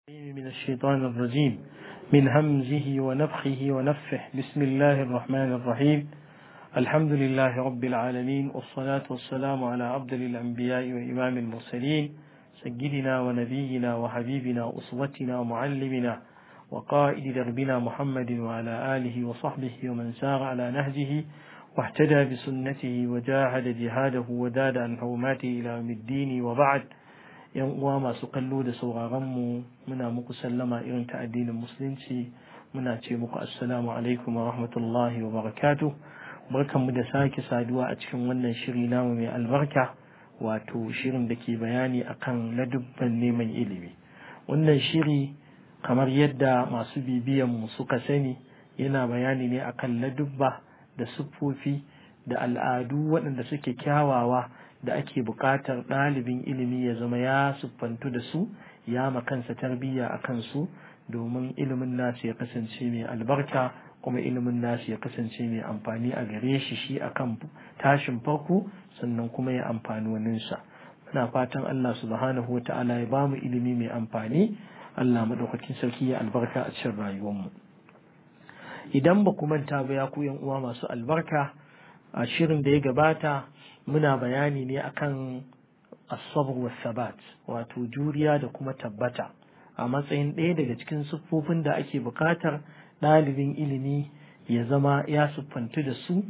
من الشيطان الرجيم من همزه ونفخه ونفه بسم الله الرحمن الرحيم الحمد لله رب العالمين والصلاة والسلام على أفضل الأنبياء وإمام المرسلين سيدنا ونبينا وحبيبنا وأسوتنا ومعلمنا وقائد دربنا محمد وعلى آله وصحبه ومن سار على نهجه واهتدى بسنته وجاهد جهاده وداد عن حرماته إلى يوم الدين وبعد yan uwa masu kallo da sauraronmu muna muku sallama irin ta addinin musulunci muna ce muku assalamu alaikum wa rahmatullahi wa barakatuh barkanmu da sake saduwa a cikin wannan shiri namu mai albarka wato shirin da ke bayani akan ladubban neman ilimi wannan shiri kamar yadda masu bibiyan mu suka sani yana bayani ne akan ladubba da siffofi da al'adu waɗanda suke kyawawa da ake buƙatar ɗalibin ilimi ya zama ya siffantu da su ya makansa tarbiyya a kansu domin ilimin nasu ya kasance mai albarka kuma ilimin nasu ya kasance mai amfani a gare shi shi akan tashin farko sannan kuma ya amfani waninsa muna fatan Allah subhanahu wa ta'ala ya bamu ilimi mai amfani Allah madaukakin sarki ya albarka a cikin rayuwarmu idan ba ku manta ba ya ku yan uwa masu albarka a shirin da ya gabata muna bayani ne akan asabar wa sabat wato juriya da kuma tabbata a matsayin ɗaya daga cikin siffofin da ake buƙatar ɗalibin ilimi ya zama ya siffantu da su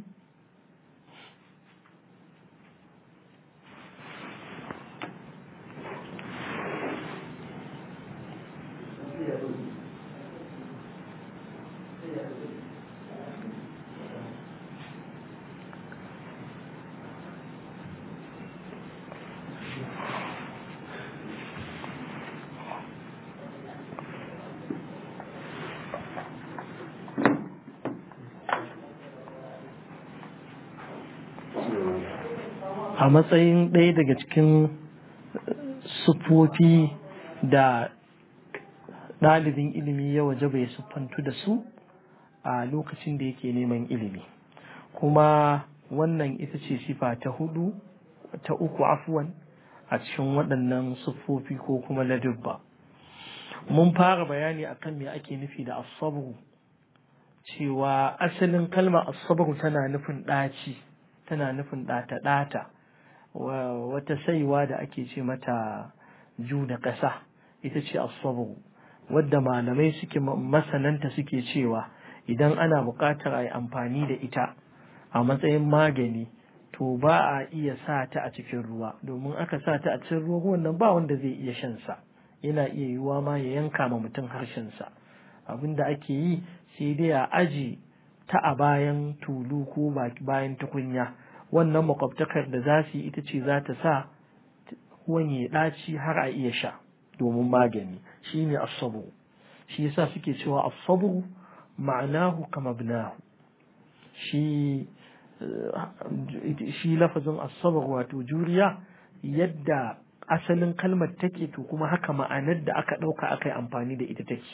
a matsayin ɗaya daga cikin sufofi da ɗalibin ilimi ya waje bai siffantu da su a lokacin da yake neman ilimi kuma wannan ita ce sifa ta hudu ta uku afuwan a cikin waɗannan siffofi ko kuma ladubba mun fara bayani akan me ake nufi da asabu cewa asalin kalmar asabu tana nufin ɗaci tana nufin ɗata-ɗata wata saiwa da ake ce mata ju da ƙasa ita ce asabu wadda malamai suke masananta suke cewa idan ana buƙatar a yi amfani da ita a matsayin magani to ba a iya sa ta a cikin ruwa domin aka sa ta a cikin ruwa ruwan nan ba wanda zai iya shan sa yana iya yiwuwa ma ya yanka ma mutum harshensa abin da ake yi sai dai a aji ta a bayan tulu ko bayan tukunya wannan makwabtakar da za su yi ita ce za ta sa ruwan ya ɗaci har a iya sha domin magani shi ne asabu shi yasa suke cewa asabu ma'anahu kama binahu shi shi lafazin asabar wato juriya yadda asalin kalmar take to kuma haka ma'anar da aka ɗauka aka yi amfani da ita take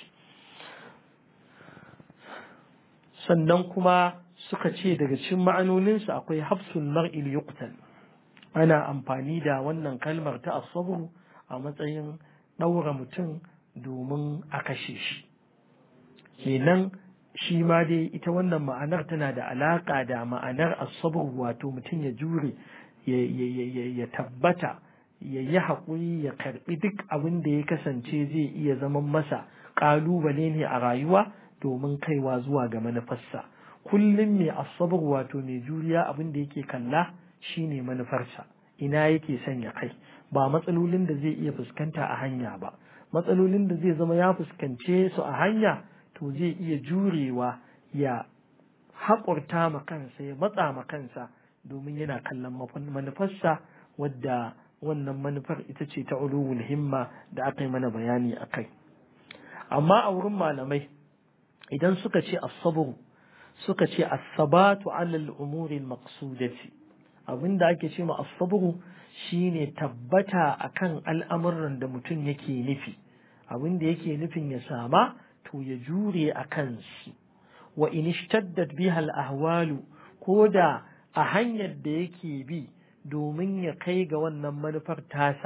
sannan kuma suka ce daga cikin ma'anoninsa akwai hafsul mar'il yuqtal ana amfani da wannan kalmar ta asabru a matsayin ɗaura mutum domin a kashe shi kenan shi ma dai ita wannan ma'anar tana da alaƙa da ma'anar asabru wato mutum ya jure ya tabbata ya yi haƙuri ya karɓi duk abin da ya kasance zai iya zaman masa ƙalubale ne a rayuwa domin kaiwa zuwa ga manufarsa kullum mai asabar wato mai juriya abin da yake kalla shine manufarsa ina yake son ya kai ba matsalolin da zai iya fuskanta a hanya ba matsalolin da zai zama ya fuskance su a hanya to zai iya jurewa ya haƙurta ma kansa ya matsa ma kansa domin yana kallon manufarsa wadda wannan manufar ita ce ta ulul himma da aka yi mana bayani a kai amma a wurin malamai idan suka ce asabru suka ce asabatu alal umuri maqsudati abinda ake ce ma asabru shine tabbata akan al'amuran da mutum yake nufi abinda yake nufin ya sama to ya jure a kansu wa in ishtaddat biha al ahwalu ko da a hanyar da yake bi domin ya kai ga wannan manufar tasa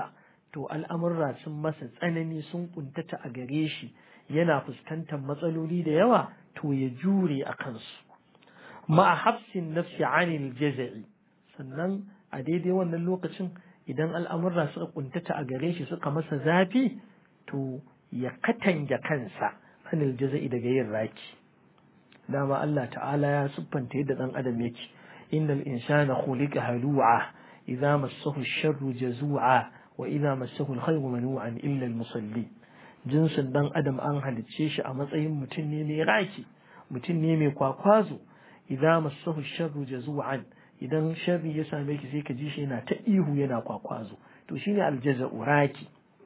to al'amurra sun masa tsanani sun kuntata a gare shi yana fuskantar matsaloli da yawa to ya jure a kansu ma'a hafsin nafsi anil jaza'i sannan a daidai wannan lokacin idan al'amurra suka kuntata a gare shi suka masa zafi to ya katange kansa anil jaza'i daga yin raki dama Allah ta'ala ya siffanta yadda dan adam yake innal insana khuliqa halu'a idza massahu ash-sharru jazu'a wa idza massahu al-khayru manu'an illa al-musalli jinsin dan adam an halicce shi a matsayin mutum ne mai raki mutum ne mai kwakwazo idza massahu ash-sharru jazu'an idan sharri ya same ki sai ka ji shi yana ta ihu yana kwakwazo to shine aljaza'u raki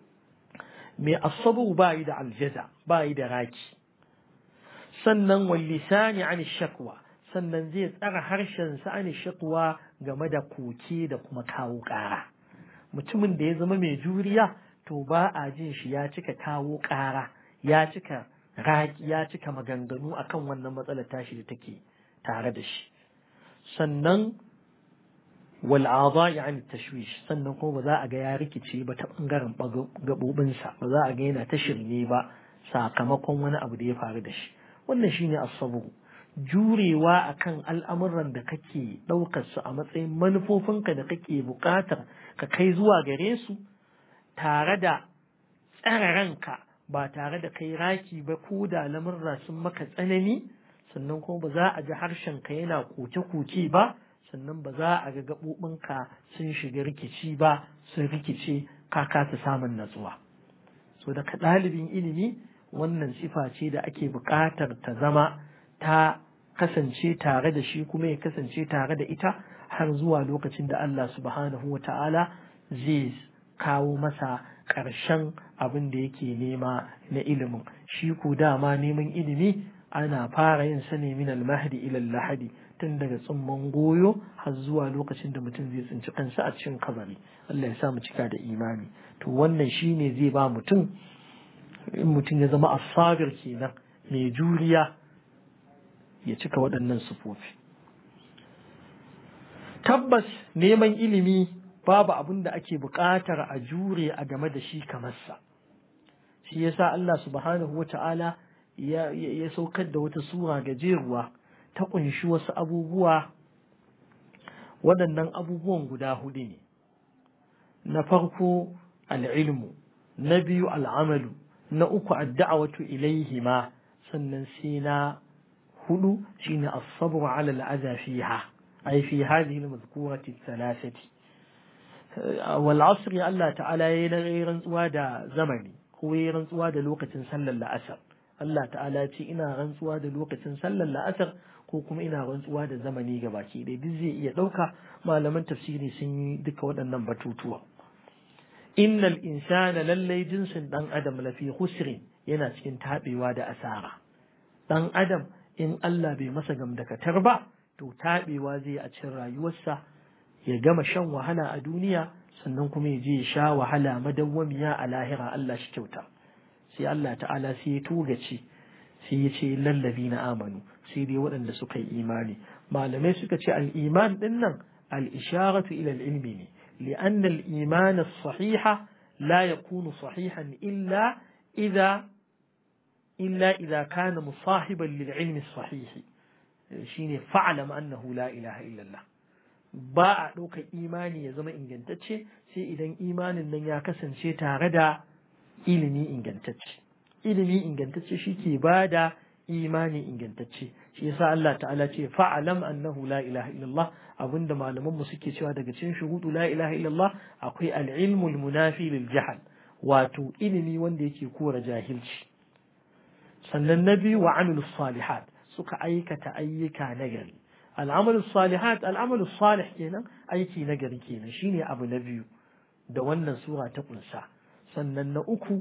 mai asabu ba yi da aljaza ba yi da raki sannan wal lisani an shakwa sannan zai tsara harshen sa an shakwa game da koke da kuma kawo ƙara mutumin da ya zama mai juriya to ba a jin shi ya cika kawo ƙara ya cika raki ya cika maganganu akan wannan matsalar tashi da take tare da shi sannan wal adai an tashwish sannan kuma ba za a ga ya rikice ba ta bangaren gabobinsa ba za a ga yana ta shirme ba sakamakon wani abu da ya faru da shi wannan shine as-sabr jurewa akan al'amuran da kake ɗaukar su a matsayin manufofinka da kake buƙatar ka kai zuwa gare su tare da tsare ranka ba tare da kai raki ba ko da lamurra sun maka tsanani sannan kuma ba za a ji harshenka yana koke-koke ba sannan ba za a ga gaɓoɓinka sun shiga rikici ba sun rikice ka kasa samun natsuwa so daga ɗalibin ilimi wannan sifa ce da ake buƙatar ta zama ta kasance tare da shi kuma ya kasance tare da ita har zuwa lokacin da Allah subhanahu wa ta'ala zai kawo masa ƙarshen abin da yake nema na ilimin shi ko dama neman ilimi ana fara yin sa ne min al-mahdi ila al-lahadi tun daga tsumman goyo har zuwa lokacin da mutum zai tsinci kansa a cikin kabari Allah ya sa mu cika da imani to wannan shine zai ba mutum in mutum ya zama asabir kenan mai juriya ya cika waɗannan sufofi tabbas neman ilimi babu abin da ake buƙatar a jure a game da shi kamar sa shi yasa Allah subhanahu wa ta'ala ya saukar da wata sura gajeruwa ta ƙunshi wasu abubuwa waɗannan abubuwan guda hudu ne na farko al'ilmu na biyu al'amalu na uku adda'awatu ilaihima sannan sai na hudu shine as-sabru 'ala al-adha fiha ay fi hadhihi al-madhkurati thalathati wal 'asri Allah ta'ala yayin rantsuwa da zamani ko yayin rantsuwa da lokacin sallar la'asar Allah ta'ala ce ina rantsuwa da lokacin sallar la'asar ko kuma ina rantsuwa da zamani ga baki ɗaya duk zai iya ɗauka malaman tafsiri sun yi duka waɗannan batutuwa innal insana lallai jinsin ɗan adam lafi husrin yana cikin taɓewa da asara ɗan adam in Allah bai masa gamdakatar ba to taɓewa zai a cikin rayuwarsa ya gama shan wahala a duniya sannan kuma ya je ya sha wahala madawwamiya a lahira Allah shi kyauta sai Allah ta'ala sai ya tugace sai ya ce lallabi na amanu sai dai waɗanda suka yi imani malamai suka ce al'iman ɗin nan al'isharatu ila ilmi ne li'anna al'iman sahiha la yakunu sahihan illa idza illa idza kana musahiban lil ilmi sahihi shine fa'lam annahu la ilaha illallah ba a ɗaukar imani ya zama ingantacce sai idan imanin nan ya kasance tare da ilimi ingantacce ilimi ingantacce shi ke ba da imani ingantacce shi yasa Allah ta'ala ce fa'alam annahu la ilaha illallah abinda malaman mu suke cewa daga cikin shuhudu la ilaha illallah akwai al-ilmu al-munafi lil jahl wato ilimi wanda yake kora jahilci sannan na biyu wa amilus salihat suka aikata ayyuka nagari al'amalu salihat al'amalu salih kenan aiki nagari kenan shine abu na biyu da wannan sura ta kunsa sannan na uku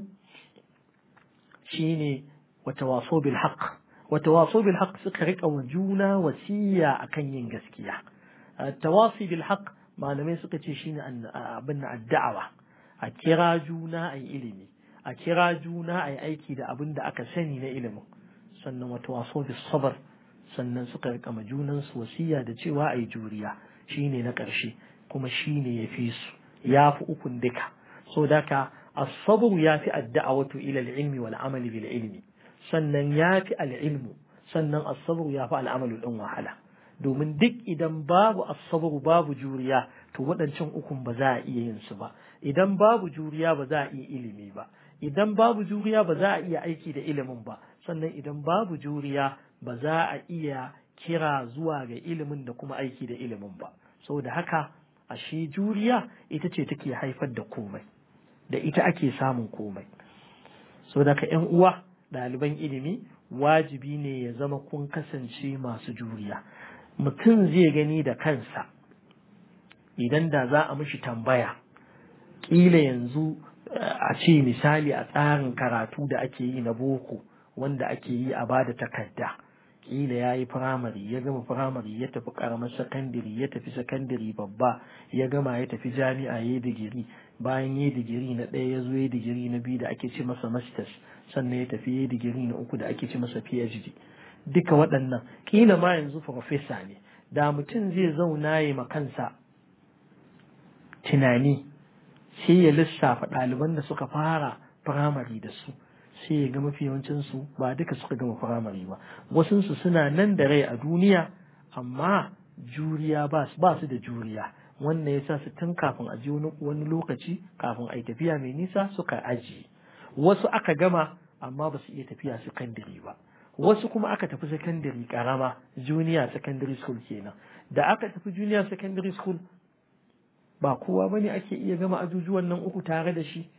shine watawaso bil haqq watawaso bil haqq suka rika wa juna wasiya akan yin gaskiya tawasi bil haqq malamai suka ce shine abin addu'a a kira juna a ilimi a kira juna a aiki da abin da aka sani na ilimin sannan watawaso bis sabr sannan suka rika ma junansu wasiya da cewa a yi juriya shine na ƙarshe kuma shine ya fi su ya fi ukun duka so daka as-sabr yafi ad-da'watu ila al-ilmi wal amali bil ilmi sannan yafi al-ilmu sannan as-sabr yafi al-amalu din wahala domin duk idan babu as-sabr babu juriya to waɗancan ukun ba za a iya yin su ba idan babu juriya ba za a iya ilimi ba idan babu juriya ba za a iya aiki da ilimin ba sannan idan babu juriya ba za a iya kira zuwa ga ilimin da kuma aiki da ilimin ba saboda haka ashe juriya ita ce take haifar da komai da ita ake samun komai saboda ka yan uwa ɗaliban ilimi wajibi ne ya zama kun kasance masu juriya mutum zai gani da kansa idan da za a mishi tambaya ƙila yanzu a ce misali a tsarin karatu da ake yi na boko wanda ake yi a bada takarda ƙila ya yi firamare ya gama firamare ya tafi ƙaramar sakandare ya tafi sakandare babba ya gama ya tafi jami'a ya yi digiri bayan ya yi digiri na ɗaya ya zo ya digiri na biyu da ake ce masa masters sannan ya tafi ya yi digiri na uku da ake ce masa phd duka waɗannan ƙila ma yanzu farfesa ne da mutum zai zauna ya ma kansa tunani sai ya lissafa ɗaliban da suka fara firamare da su sai ya ga mafi yawancinsu ba duka suka gama firamare ba wasunsu suna nan da rai a duniya amma juriya ba su da juriya wannan ya sa su tun kafin a je wani lokaci kafin a yi tafiya mai nisa suka ajiye wasu aka gama amma ba su iya tafiya sakandare ba wasu kuma aka tafi sakandare karama junior secondary school kenan da aka tafi junior secondary school ba kowa bane ake iya gama ajujuwan nan uku tare da shi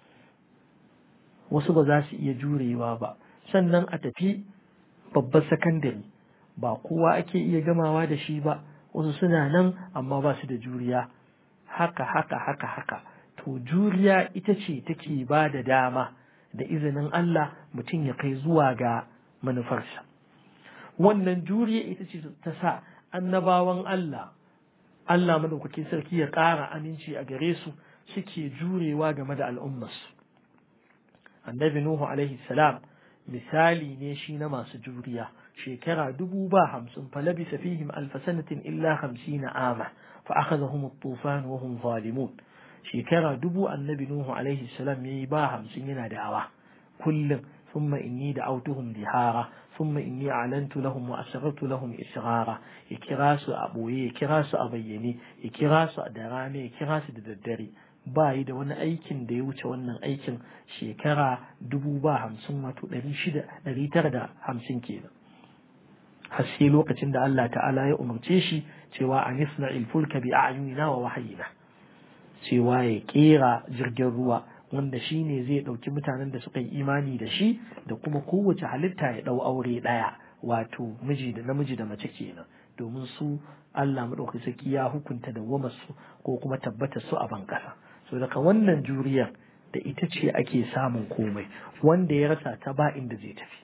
wasu ba za su iya jurewa ba sannan a tafi babbar sakandare ba kowa ake iya gamawa da shi ba wasu suna nan amma ba su da juriya haka haka haka haka to juriya ita ce take ba da dama da izinin Allah mutum ya kai zuwa ga manufarsa wannan juriya ita ce ta sa annabawan Allah Allah madaukakin sarki ya ƙara aminci a gare su suke jurewa game da al'ummarsu annabi Nuhu alaihi salam misali ne shi na masu juriya shekara dubu ba hamsin falabisa fihim alfa sanatin illa hamsina ama fa akhadhahum at-tufan wa hum zalimun shekara dubu annabi Nuhu alaihi salam yayi ba hamsin yana da'awa kullum ثم إني دعوتهم جهارا ثم إني أعلنت لهم وأسررت لهم إسرارا يكراس أبوي يكراس أبيني يكراس أدراني يكراس ددري bayi da wani aikin da ya wuce wannan aikin shekara dubu ba hamsin wato ɗari shida ɗari tara da hamsin kenan haske lokacin da Allah ta'ala ya umarce shi cewa a nisna ilfulka bi a'yunina wa wahayina cewa ya kera jirgin ruwa wanda shi ne zai ɗauki mutanen da suka yi imani da shi da kuma kowace halitta ya ɗau aure ɗaya wato miji da namiji da mace kenan domin su Allah maɗauki saki ya hukunta da su ko kuma tabbata su a bankasa so daga wannan juriyar da ita ce ake samun komai wanda ya rasa ta ba inda zai tafi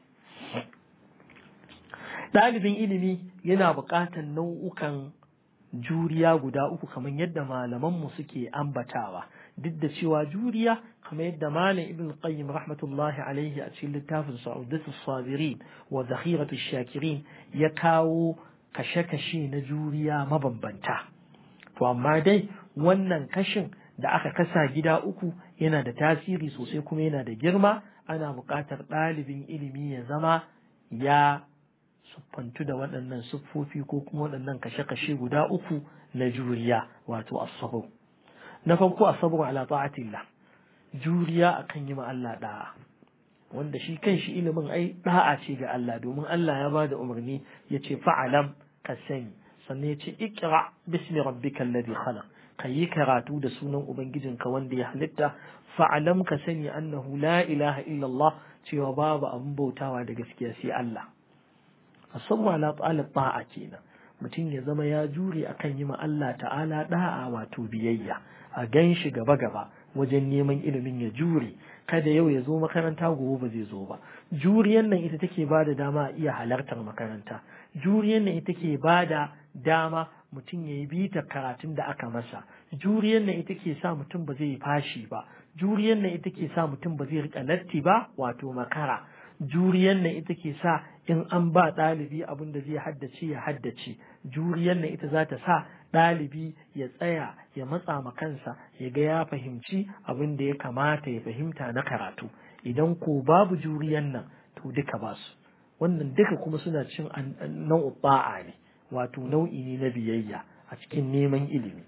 ɗalibin ilimi yana buƙatar nau'ukan juriya guda uku kamar yadda malamanmu suke ambatawa duk da cewa juriya kamar yadda malam ibn qayyim rahmatullahi alaihi a cikin littafin sa'udatu sabirin wa zakhiratu shakirin ya kawo kashe-kashe na juriya mabambanta to amma dai wannan kashin da aka kasa gida uku yana da tasiri sosai kuma yana da girma ana buƙatar ɗalibin ilimi ya zama ya siffantu da waɗannan siffofi ko kuma waɗannan kashe-kashe guda uku na juriya wato asabu na farko asabu ala ta'atillah juriya akan yi ma Allah da'a wanda shi kan shi ilimin ai da'a ce ga Allah domin Allah ya bada umarni ya ce fa'alam ka sani sannan ya ce ikra bismi rabbikal ladhi khalaq ka yi karatu da sunan ubangijinka wanda ya halitta fa'alam ka sani annahu la ilaha illallah cewa babu abin bautawa da gaskiya sai Allah asabu ala ta'ala ta'a kenan mutum ya zama ya jure akan yi ma Allah ta'ala da'a wato biyayya a gan shi gaba gaba wajen neman ilimin ya jure kada yau ya zo makaranta gobe ba zai zo ba juriyan nan ita take ba da dama a iya halartar makaranta juriyan nan ita ke ba da dama mutum ya yi bita karatun da aka masa juriyan nan ita ke sa mutum ba zai fashi ba juriyan nan ita ke sa mutum ba zai rika latti ba wato makara juriyan nan ita ke sa in an ba ɗalibi abin da zai haddace ya haddace juriyan nan ita za ta sa ɗalibi ya tsaya ya matsa ma kansa ya ga ya fahimci abin da ya kamata ya fahimta na karatu idan ko babu juriyan nan to duka ba su wannan duka kuma suna cin nau'u ba'a ne wato nau'i ne na biyayya a cikin neman ilimi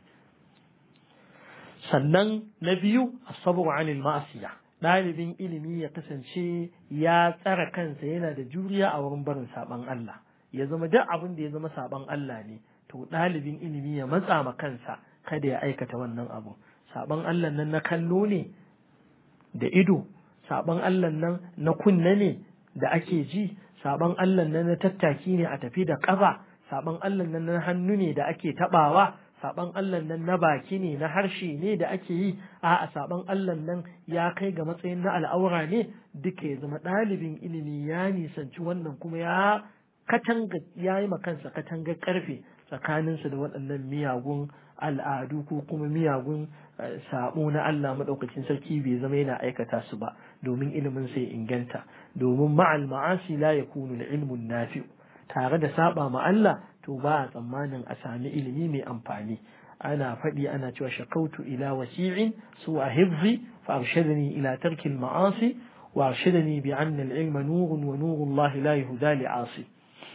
sannan na biyu asabu anil ma'asiya ɗalibin ilimi ya kasance ya tsara kansa yana da juriya a wurin barin saban Allah ya zama duk abin da ya zama saban Allah ne to ɗalibin ilimi ya matsa ma kansa kada ya aikata wannan abu saban Allah nan na kallo ne da ido saban Allah nan na kunna ne da ake ji saban Allah nan na tattaki ne a tafi da ƙafa saban Allah nan na hannu ne da ake tabawa saban Allah nan na baki ne na harshe ne da ake yi a saban Allah nan ya kai ga matsayin na al'aura ne duka ya zama ɗalibin ilimi ya nisanci wannan kuma ya katanga ya yi kansa katangar karfe tsakaninsa da waɗannan miyagun al'adu ko kuma miyagun sabo na Allah maɗaukacin sarki bai zama yana aikata su ba domin ilimin sai inganta domin ma'al ma'asi la yakunu ilmun nafi'u tare da saba ma Allah to ba a tsammanin a sami ilimi mai amfani ana faɗi ana cewa shakautu ila wasi'in su a hifzi fa arshadani ila tarki ma'asi wa arshadani bi anna al-ilma nurun wa nuru Allah la yuhda li 'asi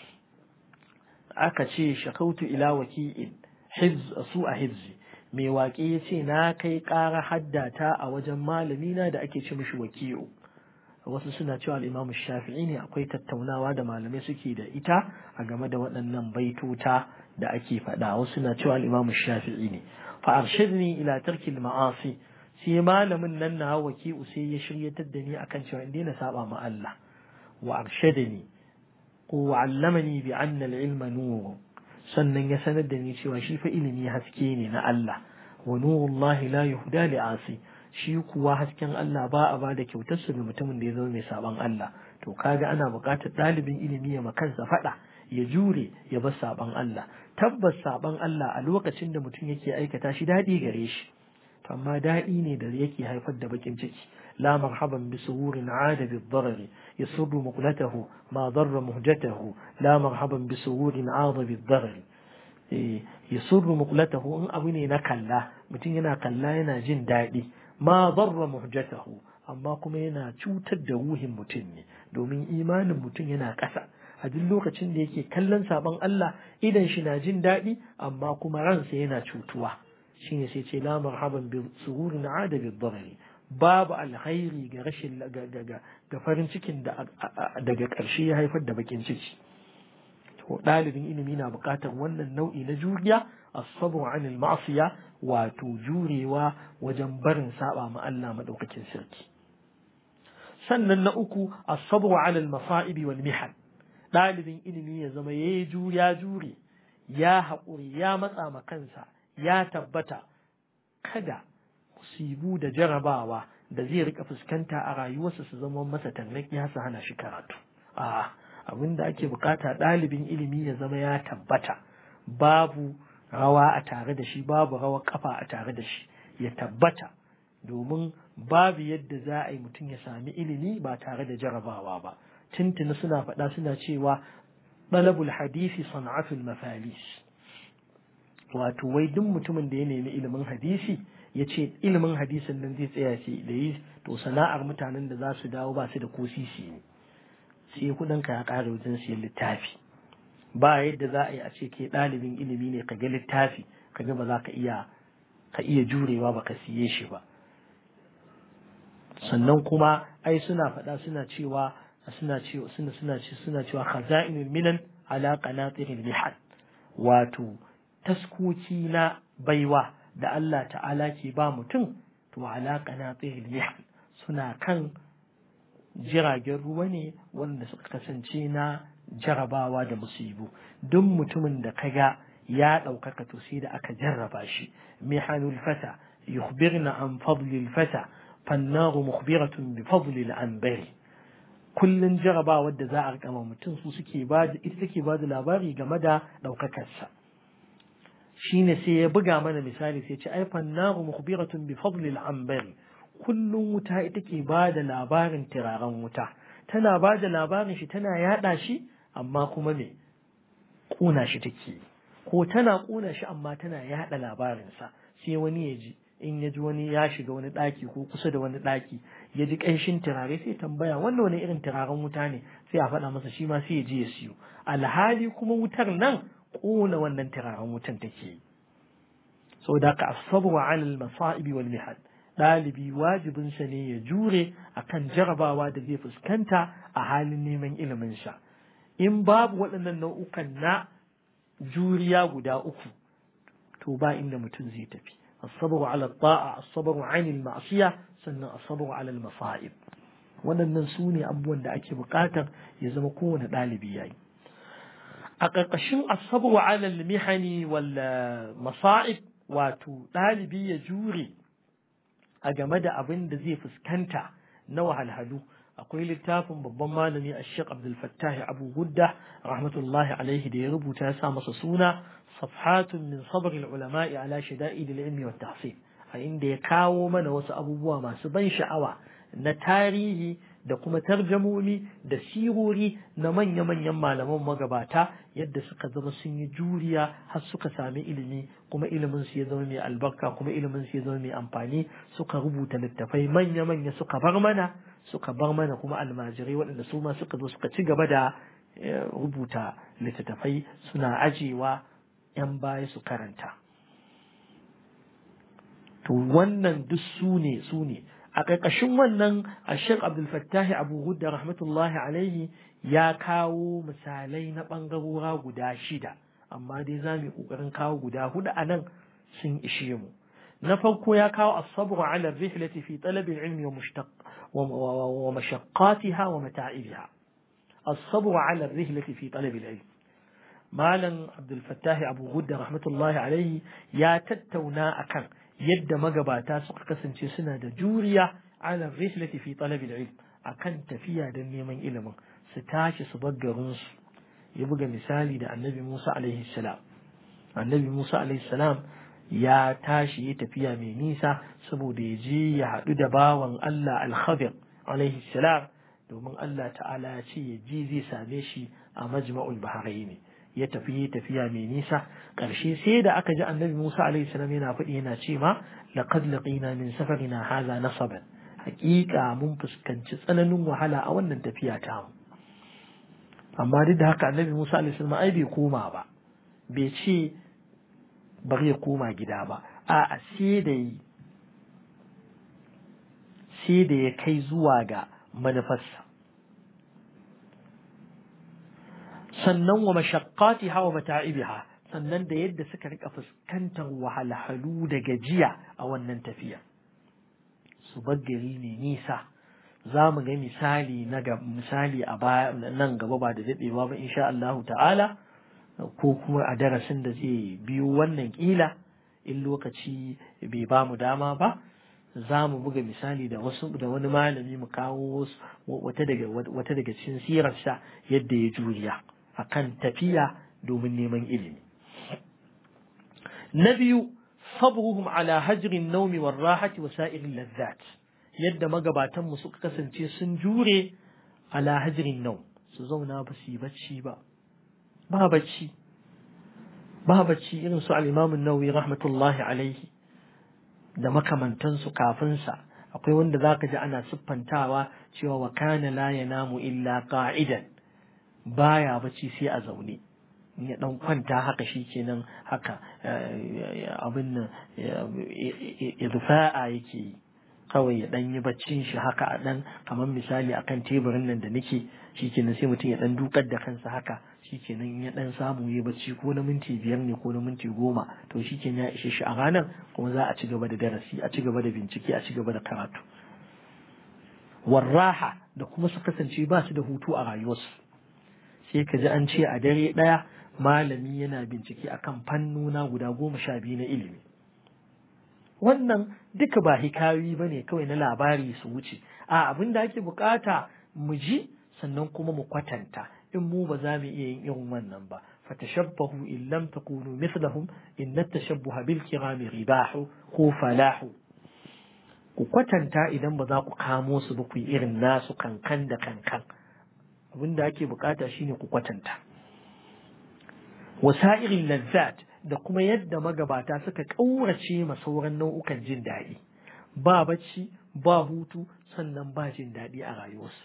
aka ce shakautu ila waki'in hifz su a hifzi mai waƙe ya ce na kai ƙara haddata a wajen malamina da ake ce mishi waki'u wasu suna cewa al'imamu shafi'i ne akwai tattaunawa da malamai suke da ita a game da waɗannan baitota da ake faɗa wasu suna cewa al'imamu shafi'i ne fa arshadni ila tarkil ma'asi sai malamin nan na waki'u sai ya shiryatar da ni akan cewa in daina saba ma Allah wa arshadani ko wa allamani bi anna al-ilma nur sannan ya sanar da ni cewa shi fa ilimi haske ne na Allah wa nurullahi la yuhda li asi shi kuwa hasken Allah ba a ba da kyautarsa ga mutumin da ya zama mai saban Allah to kaga ana buƙatar ɗalibin ilimi ya makansa faɗa ya jure ya bar saban Allah tabbas saban Allah a lokacin da mutum yake aikata shi daɗi gare shi amma daɗi ne da yake haifar da bakin ciki la marhaban bi suhurin ada bi dharari yasurru muqlatahu ma darra muhjatahu la marhaban bi suhurin ada bi dharari yasurru muqlatahu in abu ne na kalla mutum yana kalla yana jin daɗi ma zarra muhjatahu amma kuma yana cutar da ruhin mutum ne domin imanin mutum yana ƙasa a duk lokacin da yake kallon sabon Allah idan shi na jin daɗi amma kuma ransa yana cutuwa shine sai ce la marhaban bi sururin ada bi dharari babu alkhairi ga rashin ga farin cikin da daga ƙarshe ya haifar da bakin ciki to ɗalibin ilimi na buƙatar wannan nau'i na juriya as-sabr 'anil ma'siya wato jurewa wajen barin saba ma Allah madaukakin sarki sannan na uku as-sabr 'ala al-masa'ib wal mihan dalibin ilimi ya zama yayi juriya jure ya haƙuri ya matsa ma kansa ya tabbata kada musibu da jarabawa da zai rika fuskanta a rayuwarsa su zama masa tarnaki ya su hana shi karatu a abin da ake bukata ɗalibin ilimi ya zama ya tabbata babu rawa a tare da shi babu rawar kafa a tare da shi ya tabbata domin babu yadda za a yi mutum ya sami ilimi ba tare da jarabawa ba tuntuni suna faɗa suna cewa ɗalabul hadisi sana'atul mafalis wato wai duk mutumin da ya nemi ilimin hadisi ya ce ilimin hadisin nan zai tsaya ce da yi to sana'ar mutanen da za su dawo ba su da ko sisi ne sai kudinka ya ƙara wajen siyan littafi ba yadda za a yi a ce ke ɗalibin ilimi ne ka ga littafi ka ga ba za ka iya ka iya jurewa ba ka siye shi ba sannan kuma ai suna faɗa suna cewa suna cewa suna suna suna cewa khaza'inul minan ala qanatiril mihal wato taskoci na baiwa da Allah ta'ala ke ba mutum to ala qanatiril mihal suna kan jiragen ruwa ne wanda suka kasance na jarabawa da musibu duk mutumin da kaga ya ɗaukaka to sai da aka jarraba shi mihanul fata yukhbirna an fadlil fata fannaru mukhbiratun bi fadlil anbari kullun jarabawar da za a rikama mutum su suke ba ita take ba da labari game da ɗaukakarsa shine sai ya buga mana misali sai ce ai fannaru mukhbiratun bi fadlil anbari kullum wuta ita ke ba da labarin turaren wuta tana ba da labarin shi tana yada shi amma kuma me kuna shi take ko tana kuna shi amma tana yada labarinsa sai wani ya ji in ya ji wani ya shiga wani ɗaki ko kusa da wani ɗaki ya ji ƙanshin turare sai tambaya wannan wani irin turaren wuta ne sai a faɗa masa shi ma sai ya je ya siyo alhali kuma wutar nan ƙona wannan turaren wutan take yi sau da ka asabu wa alal masa'ibi wal mihal ɗalibi wajibinsa ne ya jure akan jarabawa da zai fuskanta a halin neman ilimin sa in babu waɗannan nau'ukan na juriya guda uku to ba inda mutum zai tafi الصبر على الطاعة الصبر عن المعصية سنة الصبر على المصائب waɗannan su ne abubuwan da ake buƙatar ya zama kowane ɗalibi ya yi a ƙarƙashin asabu wa alal mihani wal masa'ib wato ɗalibi ya jure a game da abin da zai fuskanta na wahalhalu akwai littafin babban malami a shek abdul fattah abu gudda rahmatullahi alaihi da ya rubuta ya sa masa suna safhatun min sabr ulama'i ala shada'id al-ilmi wa tahsil a inda ya kawo mana wasu abubuwa masu ban sha'awa na tarihi da kuma tarjamomi da sirori na manya-manyan malaman magabata yadda suka zama sun yi juriya har suka sami ilimi kuma ilimin su ya zama mai albarka kuma ilimin su ya zama mai amfani suka rubuta littafai manya-manya suka bar mana suka bar mana kuma almajirai waɗanda su ma suka zo suka ci gaba da rubuta littattafai suna ajewa 'yan baya su karanta to wannan duk su ne su ne a ƙarƙashin wannan a shek abdulfattahi abu hudda rahmatullahi alaihi ya kawo misalai na ɓangarora guda shida amma dai za mu yi ƙoƙarin kawo guda hudu a nan sun ishe mu na farko ya kawo asabru ala rihlati fi talabil ilmi wa mushtaq wa mashaqqatiha wa mata'ibiha asabru ala rihlati fi talabil ilmi malam abdul fattahi abu hudda rahmatullahi alaihi ya tattauna akan yadda magabata suka kasance suna da juriya ala rihlati fi talab ilm akan tafiya don neman ilimin su tashi su bar garin su ya buga misali da annabi Musa alaihi salam annabi Musa alaihi salam ya tashi ya tafiya mai nisa saboda ya je ya haɗu da bawan Allah al-Khadir alaihi salam domin Allah ta'ala ya ce ya je zai same shi a majma'ul bahrain ya tafi tafiya mai nisa ƙarshe sai da aka ji annabi Musa alaihi salam yana faɗi yana ce ma laqad laqina min safarina hadha nasaban haƙiƙa mun fuskanci tsananin wahala a wannan tafiya ta mu amma duk da haka annabi Musa alaihi salam ai bai koma ba bai ce bari ya koma gida ba a sai da yi sai da ya kai zuwa ga manufarsa sannan wa mashaqqatiha wa mata'ibiha sannan da yadda suka rika fuskantar wahalhalu da gajiya a wannan tafiya su gari ne nisa za mu ga misali na ga misali a baya nan gaba ba da daɗewa ba insha Allah ta'ala ko kuma a darasin da zai biyo wannan kila in lokaci bai ba mu dama ba za mu buga misali da wasu da wani malami mu kawo wata daga wata daga cikin sirarsa yadda ya juriya akan tafiya domin neman ilimi na biyu sabruhum ala hajrin naumi war rahati wa sa'irin lazzat yadda magabatan mu suka kasance sun jure ala hajrin naum su zauna ba su yi bacci ba ba bacci ba bacci irin su al-imam an-nawawi rahmatullahi alaihi da makamantansu kafin sa akwai wanda zaka ji ana siffantawa cewa wa kana la yanamu illa qa'idan baya bacci sai a zaune ya dan kwanta haka shi kenan haka abin nan irfa'a yake yi kawai ya dan yi baccin shi haka a dan kamar misali akan teburin nan da nake shi kenan sai mutum ya dan dukar da kansa haka shi kenan ya dan samu ya bacci ko na minti biyar ne ko na minti goma to shi kenan ya ishe shi a ranar kuma za a ci gaba da darasi a ci gaba da bincike a ci gaba da karatu warraha da kuma su kasance ba su da hutu a rayuwarsu sai ka ji an ce a dare ɗaya malami yana bincike akan fannuna guda goma sha biyu na ilimi wannan duka ba hikayoyi ba ne kawai na labari su wuce a abin da ake bukata mu ji sannan kuma mu kwatanta in mu ba za mu iya yin irin wannan ba fatashabbahu in lam takunu mithlahum in tashabbuha bil kirami ribahu ko falahu ku kwatanta idan ba za ku kamo su ba ku yi irin nasu kankan da kankan abinda ake bukata shine ku kwatanta wasa'irin lazzat da kuma yadda magabata suka ƙaurace ma sauran nau'ukan jin daɗi ba bacci ba hutu sannan ba jin daɗi a rayuwarsu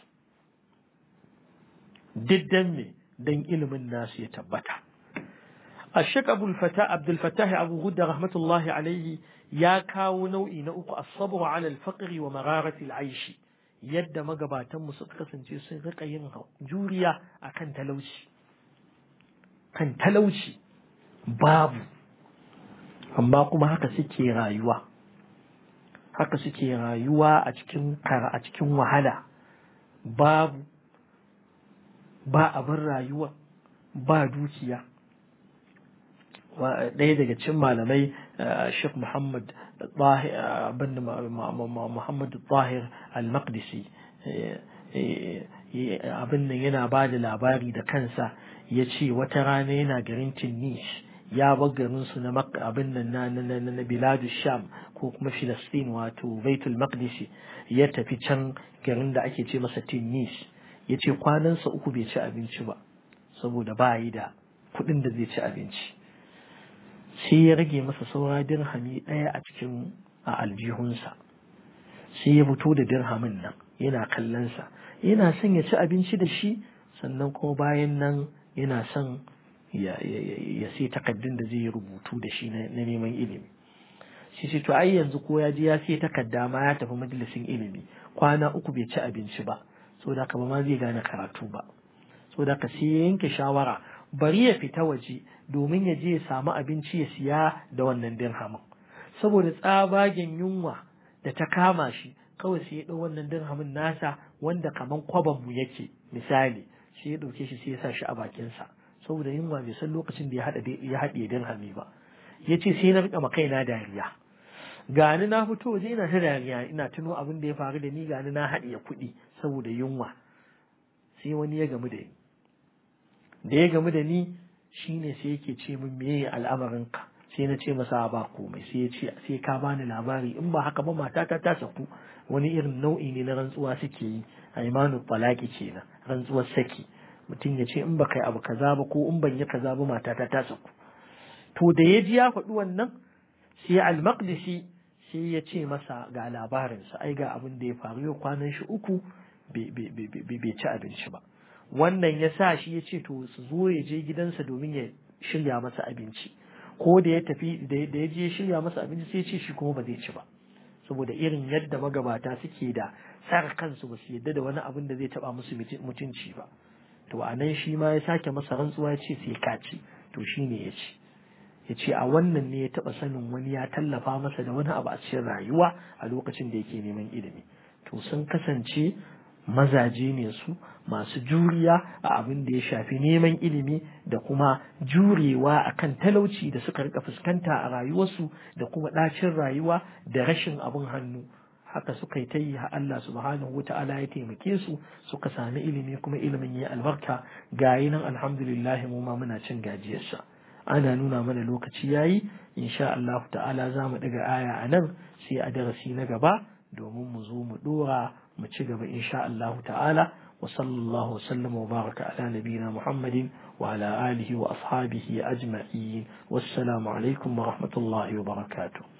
diddan me don ilimin nasu ya tabbata الشيخ أبو الفتاح عبد الفتاح أبو غدة رحمة الله عليه يا كاو نوعي نوع الصبر على الفقر ومرارة العيش يد مقباتا مسقة سنتي رقا ينهو جوريا أكن تلوشي كان تلوشي باب أما كما هكا سكي رايوة haka suke rayuwa a cikin a cikin wahala babu ba abin rayuwa ba dukiya ɗaya daga cikin malamai Sheikh Muhammad bin Muhammad Tahir Al-Maqdisi abin nan yana ba da labari da kansa ya ce wata rana yana garin Tinish ya bar garin su na abin nan na na na Biladu Sham ko kuma Filistin wato Baitul Maqdisi ya tafi can garin da ake ce masa Tinish ya ce kwanansa uku bai ci abinci ba saboda ba yi da kuɗin da zai ci abinci sai ya rage masa saura dirhami ɗaya a cikin a aljihunsa sai ya fito da dirhamin nan yana kallonsa yana son ya ci abinci da shi sannan kuma bayan nan yana son ya sai takaddun da zai yi rubutu da shi na neman ilimi shi ce to ai yanzu ko ya je ya sai takadda ma ya tafi majalisin ilimi kwana uku bai ci abinci ba saboda haka ba ma zai gane karatu ba saboda haka sai ya yanke shawara bari ya fita waje domin ya je ya samu abinci ya siya da wannan dirhamin saboda tsabagen yunwa da ta kama shi kawai sai ya ɗau wannan dirhamin nasa wanda kaman kwaban mu yake misali sai ya ɗauke shi sai ya sa shi a bakinsa saboda yunwa bai san lokacin da ya haɗa ya haɗe dirhami ba ya ce sai na riƙa ma kaina dariya gani na fito waje ina ta dariya ina tuno abin da ya faru da ni gani na haɗiye kuɗi saboda yunwa sai wani ya gamu da ni da ya gamu da ni shine sai yake ce min meye al'amarinka sai na ce masa ba komai sai ya ce sai ka bani labari in ba haka ba matata ta saku wani irin nau'i ne na rantsuwa suke yi a imanu talaki kenan rantsuwar saki mutum ya ce in ba kai abu kaza ba ko in ban yi kaza ba matata ta saku to da ya ji ya faɗi wannan sai al-maqdisi sai ya ce masa ga labarinsa ai ga abin da ya faru yau kwanan shi uku bai ci abinci ba wannan ya sa shi ya ce to su zo ya je gidansa domin ya shirya masa abinci ko da ya tafi da ya je shirya masa abinci sai ya ce shi kuma ba zai ci ba saboda irin yadda magabata suke da tsara kansu ba su yadda da wani abin da zai taba musu mutunci ba to a nan shi ma ya sake masa rantsuwa ya ce sai ka ci to shi ne ya ci ya ce a wannan ne ya taba sanin wani ya tallafa masa da wani abu a cikin rayuwa a lokacin da yake neman ilimi to sun kasance mazaje ne su masu juriya a abin da ya shafi neman ilimi da kuma jurewa akan talauci da suka rika fuskanta a rayuwarsu da kuma ɗacin rayuwa da rashin abin hannu haka suka yi ta yi ha Allah subhanahu wata'ala ya taimake su suka sami ilimi kuma ilimin ya albarka gayi nan alhamdulillah mu ma muna cin gajiyarsa ana nuna mana lokaci yayi insha Allah ta'ala za mu ɗaga aya a nan sai a darasi na gaba domin mu zo mu ɗora mu ci gaba insha Allah ta'ala wa sallallahu wa sallama wa baraka ala nabiyina Muhammadin wa ala alihi wa ashabihi ajma'in wassalamu alaikum wa rahmatullahi wa barakatuh